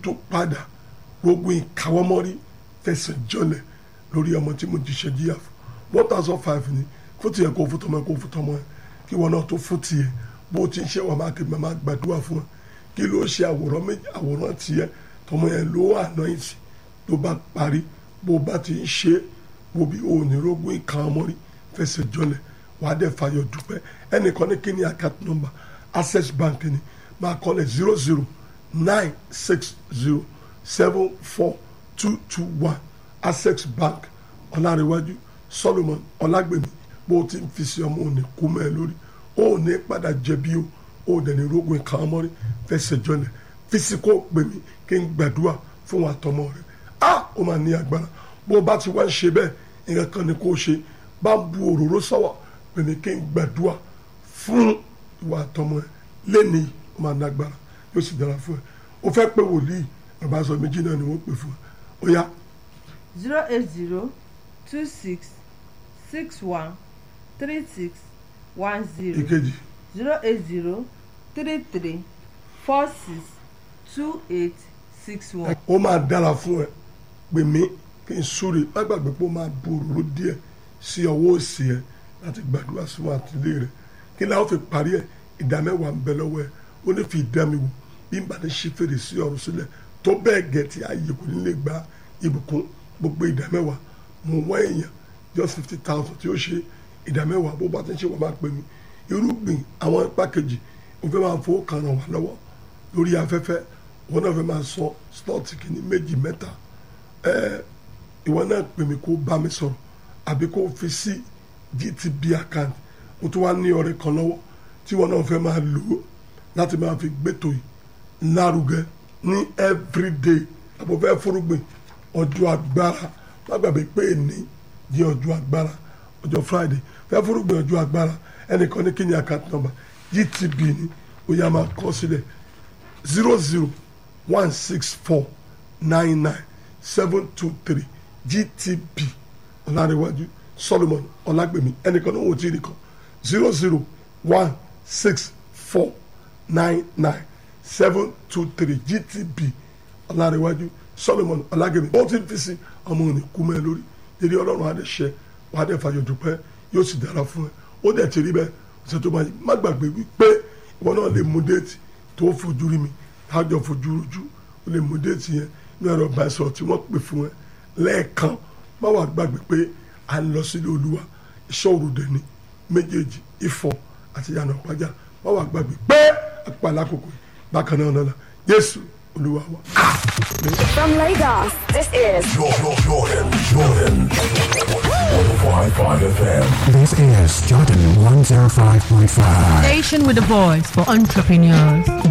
tó padà gbogbo ìkáwọ́mọ́rí fẹsẹ̀ jọlẹ̀ lórí ọmọ tí mo jíṣẹ́ jíyà fún one thousand five ni fún tiẹ̀ kó fún tọmọ kó fún tọmọ ẹ kí wọn náà tó fún tiẹ̀ bó o ti ń ṣe wà máa kébì máa gbàdúrà fún ẹ kí ló ṣe àwòrán méjì àwòrán tiẹ̀ tọmọ yẹn ló àná ìsì ló bá parí bó o bá ti ń ṣe wo bí o ò ní rógún ìkáwọ́mọ́rí fẹsẹ̀ jọlẹ̀ wàá dẹ̀ fàyọ̀ dúpẹ́ ẹnìkan ní kí ni account number access bank ni máa kọ́lẹ̀ zero zero nine six zero seven four two two one access bank ọ̀làríwájú solomon ọ̀làgbèmí bó o ti ń fi sí ọmọ òní kú mọ́ ẹ lórí o ò ní padà jẹ̀bi o o ò dẹ̀ ní rógun ìkan ọmọrí fẹsẹ̀ jọlẹ̀ fisiko pè mí kí n gbàdúrà fún wa tọmọ rẹ a ó máa ní agbára bó o bá ti wá ń ṣe bẹ́ẹ̀ nǹkan kan ni kó o ṣe bá ń bu òróró sọ́wọ́ pè mí kí n gbàdúrà fún ìwà àtọmọ ẹ lẹ́ni ó máa nágbára yóò sì dára fún ẹ o fẹ́ pé wòlíì bàbá sọ méjì náà ni wọ́n pè fún ẹ ó yá zero eight zero two six six one three six one zero ìkejì zero eight zero three three four six two eight six one. ó máa dára fún ẹ pè mí kí n súre má gbàgbé pé ó máa bu òróró díẹ̀ sí ọwọ́ òsì ẹ láti gbàdúrà sún àtìlé rẹ kí ni a ó fi parí ẹ ìdá mẹ́wàá ń bẹ lọ́wọ́ ẹ ó ní fi ìdá mi wò bí n bá ní ṣí fèrè sí ọ̀run sílẹ̀ tó bẹ́ẹ̀ gẹ̀ tí ayé kò ní lè gba ìbùkún gbogbo ìdá mẹ́wàá mo wá èèyàn just fifty thousand tí ó ṣe ìdá mẹ́wàá bó bá ti ń ṣe wọ́n máa pè mí irúgbìn àwọn ipa kejì ó fẹ́ máa fowó kan ràn wá lọ́wọ́ lórí afẹ́fẹ́ wọn náà fẹ́ máa sọ slot kìíní méjì mẹ́ta ẹ ìwọ náà pè mí kó bá mi sọ̀rọ̀ àbí kó fi sí GTB account mo tún wá ní ọ̀rẹ́ kan lọ́wọ́ tí wọn náà fẹ́ máa lò ó láti máa fi gbẹ́tò yìí lárugẹ ní everyday àbò fẹ́ fúrúgbìn ọjọ́ agbára má gbàgbé pé èní di ọjọ́ agbára ọjọ́ friday fẹ́ fúrúgbìn ọjọ́ agbára ẹnìkan ní kíni account number GTB ni ó yá máa kọ sílẹ̀ zero zero one six four nine nine seven two three GTB ọ̀làríwájú solomon ọ̀làgbèmí ẹnìkan ní òun ti rí kan zero zero one six four nine nine seven two three GTB ọ̀làríwájú solomon ọ̀làgbèmí ó ti fi sí ọmọ òní kú mẹ́ lórí eré ọlọ́run adẹ́sẹ̀ wà á dẹ́ fàyọ̀ dúpẹ́ yóò sì dára fún ẹ ó dẹ̀ ti rí bẹ́ẹ̀ ọ̀sẹ̀ tó máa yí má gbàgbé wípé ìwọ náà lè mú déètì tó fojú rí mi tájọ fojú rojú ó lè mú déètì yẹn ní ẹ̀rọ ìbánisọ̀rọ̀ tí wọ́n pè fún ẹ lẹ́ẹ̀kan má wàá gbàgbé pé à ń lọ sílé olúwa iṣẹ́ òrùdẹ ni méjèèjì ifọ̀ àti yànnà pàjá má wàá gbàgbé pé àpàlà àkókò yìí bákan náà lọ́la Jésù olúwa wa. From Lagos, this is Jordan, Jordan, Jordan. 105.5 FM. This is Jordan 105.5. Station with a voice for entrepreneurs.